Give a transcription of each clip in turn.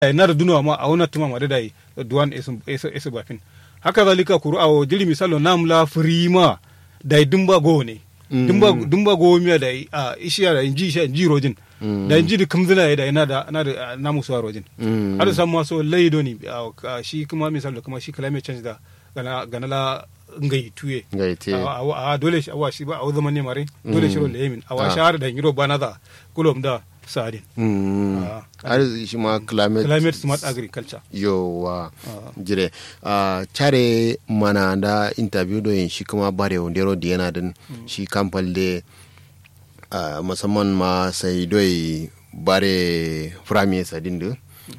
na da dunawa ma a wani tuma ma da dai duwan esu bafin haka zalika kuru a jiri misalo namla firima da dumba go ne dumba dumba go miya da a ishiya da inji shi inji rojin da inji da kamzina da ina da na da namu suwa rojin har san ma so laido ne shi kuma misalo kuma shi climate change da gana gana la ngai tuye ngai te a dole shi awa shi ba a zaman ne mare dole shi ro lemin awa shahar da ngiro bana da kulom da sadin har shi ma climate climate smart agriculture yowa jire a care mana da interview do yin shi kuma bare wondero da yana din shi kamfal de musamman ma sai doi bare frame sadin da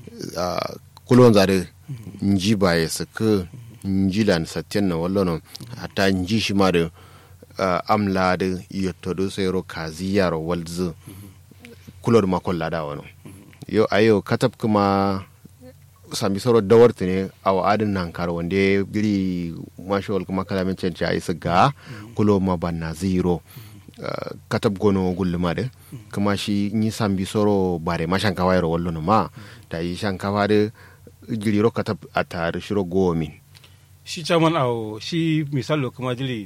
kulon zare nji ba ya saka nji lan satyan na wallono hatta nji shi ma da amla da yotto sai ro kazi yaro walzu kulor makon lada wani yau a yau katab kuma sami soro dawarta ne a wa'adin nan kar wanda ya giri mashawal kuma kalamin canci a isa ga kulo ma ban na zero katab gono gulluma da kuma shi yi sami soro bare ma shan kawai wallo ma ta yi shan kawa da giri ro katab a tare shiro gomin shi chairman a shi misalo kuma jiri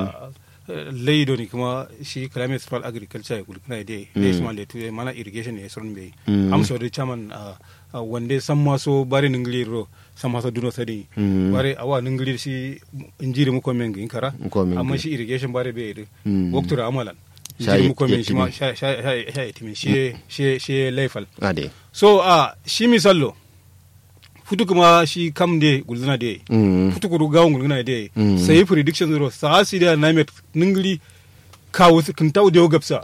laido ne kuma shi climate smart agriculture kul kuna de de small le tu mana irrigation ne son be am so de chairman wande san maso bare ningli ro san maso duno sadi bare awa ningli shi injiri mu ko men ngin kara amma shi irrigation bare be de waktura amalan injiri mu ko men shi ma sha sha sha yetimin shi shi shi laifal ade so a shi misallo futu kuma shi kam de gulzina de futu kuru gawon gulzina de sai prediction zero sa si da na met ningli kawo kin taw de gapsa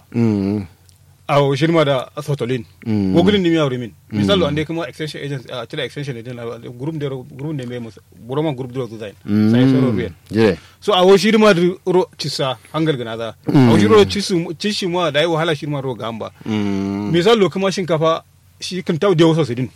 a shirma da sotolin wogulin ni miya min misalo ande kuma extension agents a tira extension din group de group ne me buroma group de design sai soro ruyen so a wo shirma ro cisa hangal gana da a wo shiro cisu cishi ma da yi wahala shirma ro gamba misalo kuma shinkafa shi kin taw de waso sidin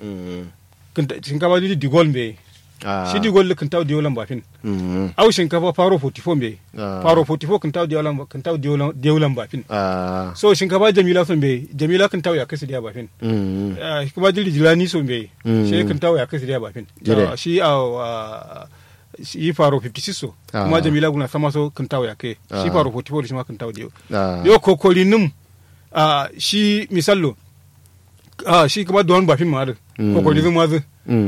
shinkafa di digol be shi digol kan taw diolan bafin au shinkafa faro 44 be faro 44 kan taw diolan kan taw diolan bafin so shinkafa jamila son be jamila kan taw ya kasi dia bafin kuma dili jilani son be shi kan taw ya kasi dia bafin shi a shi faro 56 so kuma jamila guna sama so kan taw ya ke shi faro 44 shi ma kan taw dio yo kokolinum shi misallo ah shi kuma don bafin ma kokolizin mazu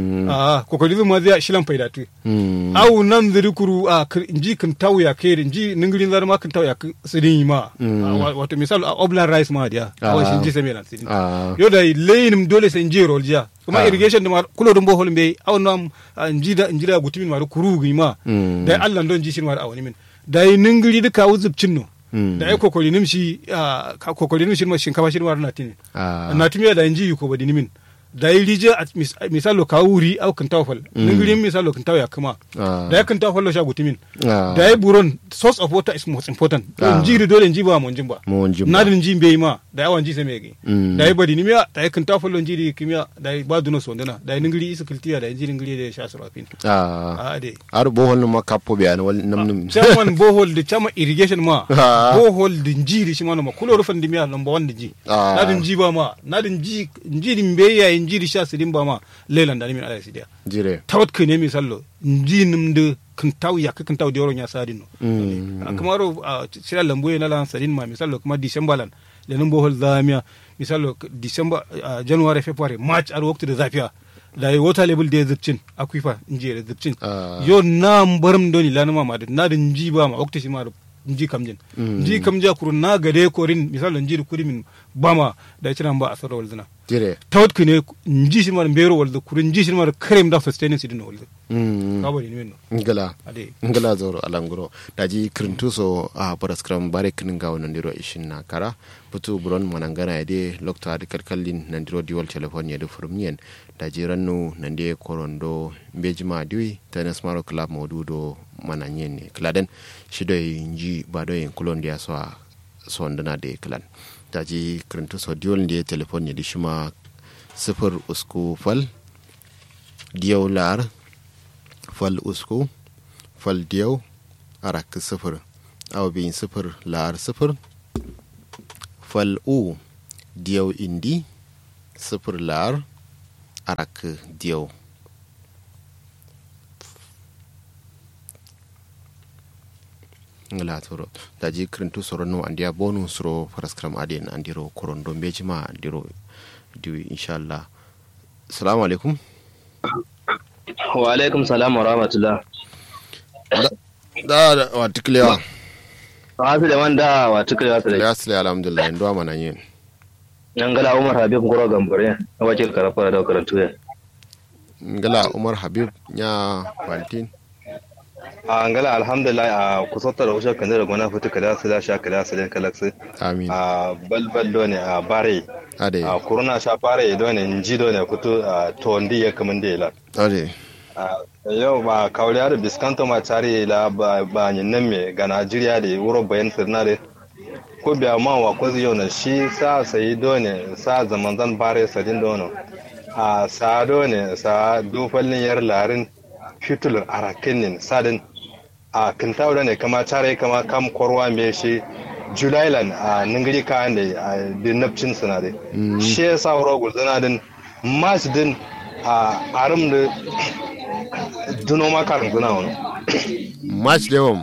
ah kokolizin mazu ya shilan faidatu awu nan ziri kuru a inji kan tawu ya kai inji ningirin zar ma kan tawu ya sirin ma wato misal a oblan rice ma dia awa shi inji same lan sirin yo da leyin dole sai inji rolja kuma irrigation da kulo dum bohol be aw nam inji da inji da gutumin ma kuru gi ma da Allah don ji shi ma awani min da ningiri duka wuzubcin no da ai kokori nim shi kokori nim shi ma shinkafa shi ma na tini na tumi da inji ko badi nimin da yi rije misalo ka wuri au kan tawfal ningirin misalo kan tawa kuma da ya kan tawfal sha gutimin da yi buron source of water is most important inji dole inji ba mun jin ba na da inji bai ma da yawan ji sai mai da yi badi nimiya da yi kan tawfal inji di kimiya da yi ba duno so ndana da yi ningiri isa kiltiya da inji ningiri da sha surafin a de ar bohol ma kapo biya wal namnum chairman bohol da chama irrigation ma bohol da inji di shi ma ma kulo rufan dimiya number 1 da ji na da inji ba ma na da inji inji din bai yayin njiri sha sidin ba ma lelan da nimin ala sidia jire tawat ke nemi sallo nji nim de kan taw ya kan taw de oro nya sadin no kuma ro sira lambu na lan sadin ma misallo kuma december lan lenin bohol zamia misallo december january february march ar waktu da zafiya da yi water level da zubcin aquifer nji da zubcin yo na baram doni lanuma ma na da nji ba ma waktu shi ma nji kamjin nji kamja kuru na gade korin misallo nji kuri min bama da cinan ba a sarra walzina jire tawat kune nji shi mar mbero walda kuru nji shi mar krem da sustaining sidin walda kabo ni menno ngala ngala zoro alanguro daji krintuso a paraskram bare kinin ga wannan diro ishin na kara putu buron manangana de lokta adi kalkallin nan diro diwal telephone ya da furmiyen daji rannu nan de korondo mbejima diwi tanas maro club modudo mananyen ne kladen shido nji bado yin kulon dia so so ndana de klan daji krintuso diwal de telephone ya di shima sifir usku fal diyaw lar fal usku fal diyaw arak sifir aw bin sifir lar sifir fal u diyaw indi sifir lar arak diyau ngala toro daji krintu soro no andia bonu soro paraskram adien andiro korondo mbejima andiro diwi inshallah assalamu alaikum wa alaikum salam wa rahmatullah da da wa tiklewa wasu da wanda wa tukule wasu da ya sile alhamdulillah ndo mana yin yan gala umar habib goro gambare na wakil karafa da karatu ya ngala umar habib nya valtin a ngala alhamdulillah a kusanta da usha kan da gona fitu kada su da sha kada su da kalaksu amin a balbal do ne a bare ade a kuruna sha bare do ne nji do ne fitu a tondi ya kaman da ila ade yau ba kauriya da biskanto ma tare la ba ba nan me ga Najeriya da wuro bayan sirna da ko biya ma wa ko yau na shi sa sai do ne sa zaman zan bare sadin do no a sa do ne sa dufallin yar larin fitulur arakinin sadin a kintawo da ne kama tare kama kam korwa me shi julailan a ningiri kayan da a dinapcin sinadai shi ya sa wuro gulzana din mas din a arim da duno ma karin guna wani match lewam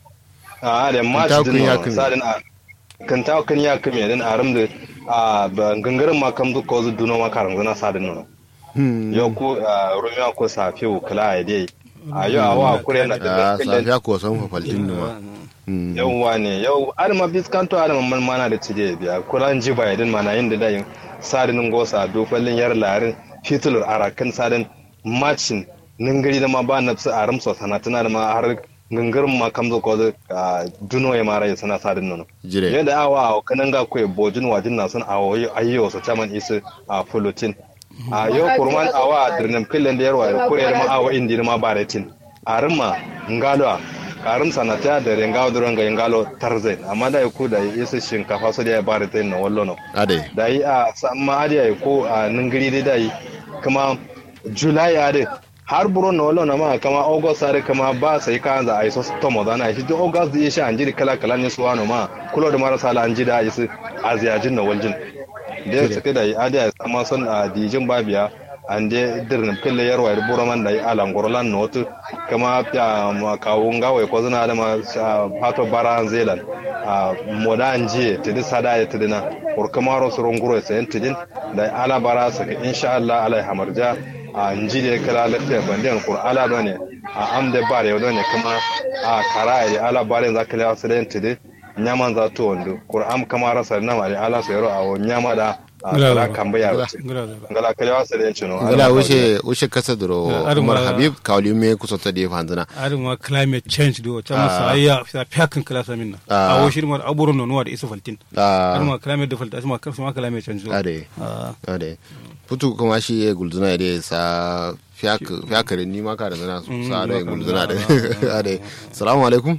a da mas Kintawo din kun ya no kame. sadin a kintawo kan ya kame din arim da a ba gangarin ma kam duk ko zu duno ma karin guna sadin no yau ko rumiya ko safiyu kala ya dai a yau a wa kure na a da safiya ko san fa faltin numa yauwa ne yau adama biskanto adama man mana da cije biya kuran ji ba yadin mana yin da dayin sadinin gosa dofallin yar larin fitulur arakan sadin macin ningari da ma ba na su aram so sanatuna da ma har gangarin ma kamzo ko da duno ya mara ya sana sadin nono jire yadda awa a kanan ga kuwa bojin wajin na sun awo ayyo su caman isu a fulutin a yau kurman awa a dirnin filin da yarwa da kuriyar ma awa indi ma baretin a rimma ngalo karim sanata da rengawo duron ga ngalo tarzai amma da ku da isu shinkafa su da ya baretin na wallo no ade da yi a samma adiya ko a ningiri dai da yi kuma july a dai har buro na wallo na ma kama august are kama ba sai ka za a yi so tomo da na shi duk august da shi an jiri kala kala ne su wano ma kulo da marasa la an ji da isu a ziyajin na waljin da ya suke da yi adiya sama son a dijin babiya an de dirnin pille yarwa da buro man da yi alan gorolan na wata kama ya ma kawo ngawai ko zina da ma fato bara zealand a moda an jiye tidi sada ya tidi na kurkamaro su runguro ya sayan tidin da ala bara su ka insha Allah ala hamarja a nji da kala lafiya bandiyan kur ala do ne a am da bare yau ne kuma a kara ya ala bare za ka lawa su da tidi nyaman za to wando kur am kamara sa na mari ala su yaro a wo nyama da a Ngala kala ba. kamba ya wuce ngala da ngala kalewa su da cino ngala wuce wuce kasa duro Ya, arin umar ma- habib kawli me kusota da fanzana adin ma climate change do ta masa ayya sa fiakin kala samin na Ah. a wo shi ma aburun no nuwa da isu faltin a adin ma climate da falta ma kar ma climate change do ade Ah. ade putu kuma shi ya gulzuna da sa fiyakarin ni ma ka da zana su Mm, sa da ni ma ka gulzuna da da- ade salamu alaikum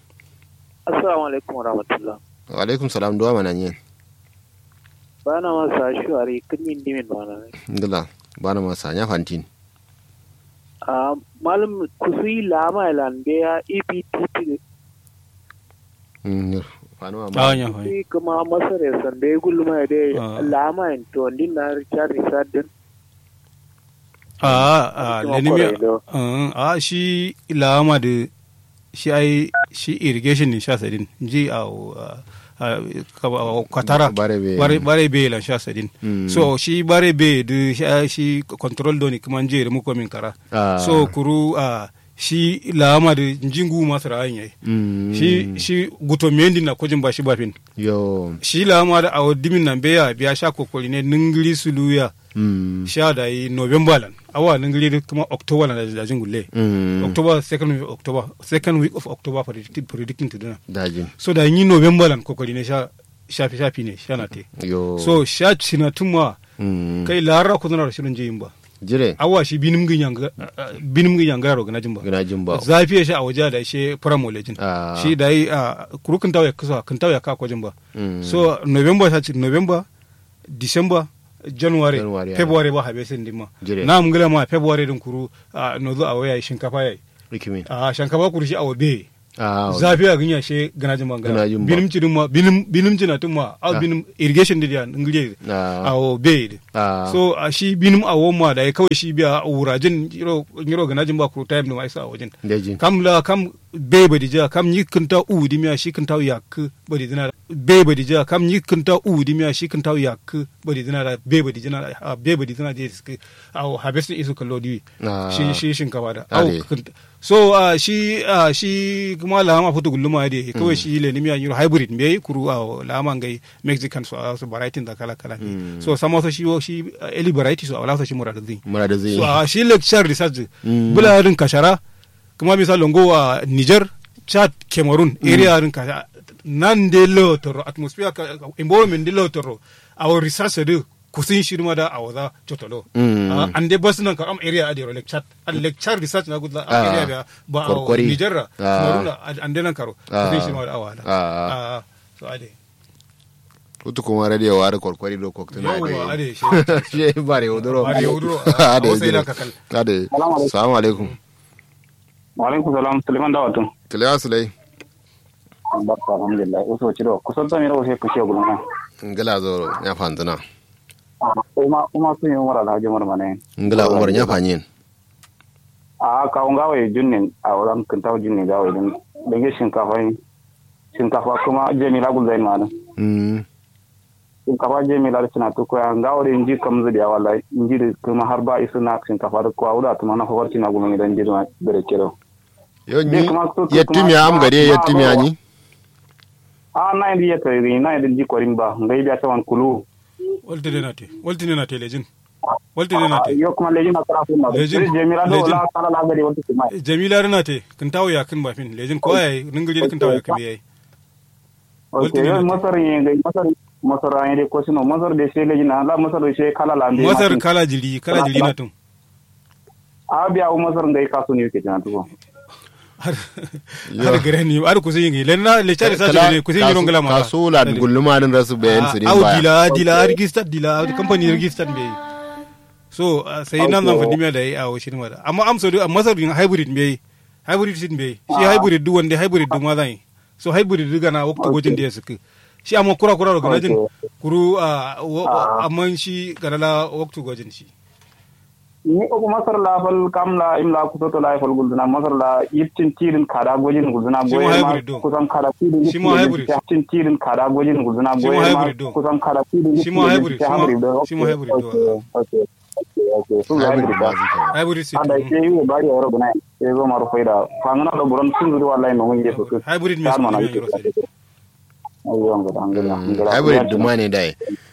Assalamu alaikum wa rahmatullah. wa alaikum salam duwa mana yin Bana masa shuwari kunyin dimin bana. ngala bana masa nya fantin A malam kusui lama ilan ya EPTP Mm, fanuwa Ah, ma nya fa kusui kuma masar ya sande gulma ya Ah. dai lama in to din na Richard Richard din. a a Kuma lenimi kwarai Mm, a shi lama da shi ai shi irrigation ne sha sadin ji a a- a- ka- kwatara Bare be. bare bare be lan sha sadin Mm. so shi bare be da shi- shi control do ni kuma je da muko min kara Ah. so kuru a shi lama da jingu masu ra'ayin yayi Mm, shi shi guto mendi na kojin ba shi bafin yo shi lama da awo dimin nan beya biya sha kokoli ne ningiri suluya mm, sha da yi november lan awa ningiri da kuma october lan da da jingulle mm, october second week of october second week of october predicted predicting to dana dajin so da yi november lan kokoli ne sha shafi shafi ne sha na te yo so sha cina tuma mm, kai lara ku zana da shirin jiyin ba jire awa shi binim gin yanga binim gin yanga ro gana jin ba gina jin ba zafi ya sha a waje da shi pramolejin Ah. shi da yi a kuru kan tawo ya kusa kan tawo ya ka kwajin ba Mm. so november ta ce november december january January, february ba habe sin dimma Jire. na mun gila ma february din kuru a no zo a waya shinkafa yayi rikimin a shinkafa kuru shi a wabe Ah, zafi a ganya she ganajin Ganajin bangara ba. binim cidin ma binim binim cina tun ma au Ah. binim irrigation didia ngire Ah. awo bed Ah. so a shi binim a woma da ya kawai shi biya a wurajin yiro yiro ganajin ba kuro time ma isa a wajen Lejin. kam la kam be badi ja kam yi kinta u di miya shi kinta yak badi dina be badi ja kam yi kinta u di miya shi kinta yak badi dina da be badi dina a be badi dina je suke au harvest isu kallo di Ah. shi shi shinkafa da au Ale. kinta- so uh, shi uh, shi kuma lama futu gulluma de kawai shi le nimiya yiro hybrid me kuru a lama ngai mexican so uh, so variety da kala kala ne so sama so shi shi uh, eli variety so ala so shi murada zin Mura da zai so a shi lecture research Mm. bula rin kashara kuma misal longo a niger chad cameroon area rin kashara nan de lo toro atmosphere ka environment de lo toro our research de kusin shirma da a waza chotolo Mm. Ah, an de bas nan ka am area a de lecture an lecture research na gudla Ah. a area ba ba a Korkori. niger ra Ah. cameroon ra, an de nan karo Ah. kusin shirma da awala Ah. Ah, so ade Utu kuma radio wa da korkwari do koktuna Yawwa, ade, shi- Shi bare uduro. Bare uduro, ah, Ade. Hausa ila jire. kakal. Ade. Assalamu alaikum. Waalaikum salam Suleiman Dawatu. Tilewa sulai. Barka alhamdulillah. Uso ciro kusan da mira wasu kushe gulma. Ngala zo ya fantana. Uma uma sun yi umar alhaji umar mane. Ngala umar ya fanyin. A kawun gawaye junnin a wurin kintawa junnin gawaye din. Dange shinkafa yi. Shinkafa kuma Jamila Gulzain ma nan. Mm. Shinkafa Jamila da suna tukoya gawar inji kam zuri a wallahi inji da kuma har ba isu na shinkafa da kuwa wuda tuma na fawarci na gulma gidan jirma da kiro. Yo Bai ni kuma so- yettimi kuma- am gade ma- yettimi ma- ani. A na indi ya tari na indi ji kwarin ba ngai biya sawan kulu. walte de nate walte de nate lejin walte de nate Yo kuma lejin na kara sun na. Lejin. Jamila do Lejin. la kala la gari wata kuma. jamila rana te kin tawo ya kin bafin lejin ko yayi ningiri kin tawo ya kin yayi Ok, Walti yo ne masar yin gai masar masar an yi ko sino masar da shi lejin na la masar da shi kala la mbe. masar kala jiri kala jiri na tum A biya u masar ngai kasu ne yake tana tuko. har har gare ni har kusin yin len na le chari sa jiri kusin yin rongala ma Kasula gulluma din rasu bayan su din au baya. dila dila register dila company register be so ah, sai nan zan fadi mai da yi a shi ma da amma am so du masar yin hybrid be hybrid sin be shi hybrid du wanda hybrid du ma zan yi so hybrid du gana wakta gojin da ya suka shi amma kura kura da ganajin kuru a amma shi ganala waktu gojin shi Ni ko masar la fal kam la im la kuso to la fal gulduna masar la yittin tirin kada gojin gulduna Shi ma boye ma hybrid do. kusan kada tirin. Shi ma hybrid. Yittin tirin kada gojin gulduna Shi ma boye ma hybrid do. kusan kada tirin. Shi ma hybrid, shi ma- shi ma hybrid do. Okay. Okay. Okay. Su Hybrid hybrid ba da. su kenan. hybrid sit ada ke yi bari a yaro gana ya zo maru faida fangana da buron sun zuri wallahi no mun je su su hybrid me Tar su mana ne yake yoro sai ayo an gada an gada an gada Hybrid duma ne dai.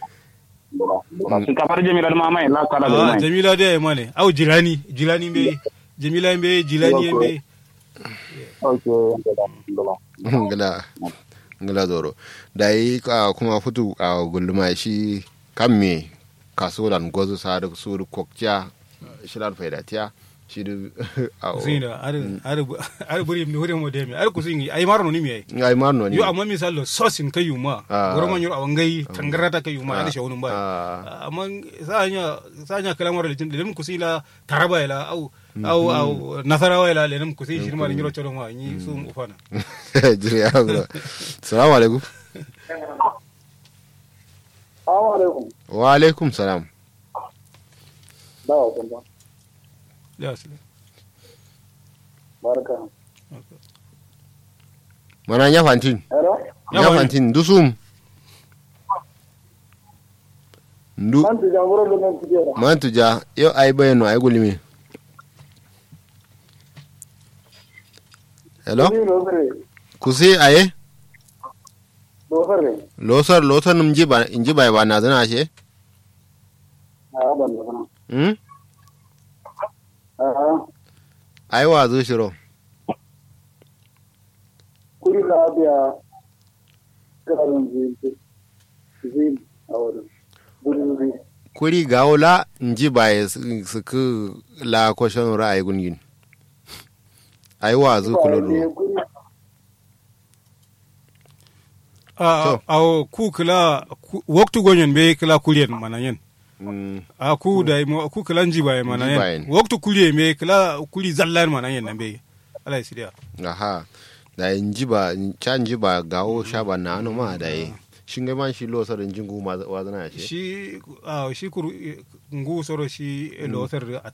sun kafar jami'ar ma mai la kala da ah mai jamila da ya mane au jilani jilani be jamila be jilani be okay an gada an gada Ngala. Ngala zoro. Dai ka kuma futu a gulluma shi kan me kasulan gozu sa da su kokja shirar faidatiya shi da a kusina ar ar ar buri mi hore mo demi ar kusin ai marno ni mi ai ai marno ne yo amma misalo sosin kayu ma Ah. goro man yoro awangai tangarata kayu ma ada shawunun ba Ah. amma sanya sanya kalamar da tin kusila taraba ila au au au nasarawa ila lenum kusi shirma ni yoro choro ma ni su ufana jiri ya bro salamu alaikum assalamu alaikum wa alaikum salam dawo kun ba ya asali barka mana nya fantin hello Ya nya wani. fantin dusum ndu man tu jangoro do nan tijera man tuja yo ay bayano ay gulimi hello ni no sere kusi aye do sere losar losar num jiba injiba ba na zana she a ban da kana hmm a ay wa zo shiro kuri la biya karan zin zin a wurin guri kuri gawola injiba ya su ku la kwashon ra'ayi gungin ay wa zo kululu a a ku kala waktu gonyen be kala kulien manayen Mm, a ku da mo ku kala njiba Njibayen. manayen waktu kulie me kala kuli zallan manayen nan be ala sidiya aha da yin jiba can jiba gawo shaba na anu ma da yi shin ga man shi lo sarin jingu ma wa zana shi shi ah, shi kuru ngu soro shi lo sar a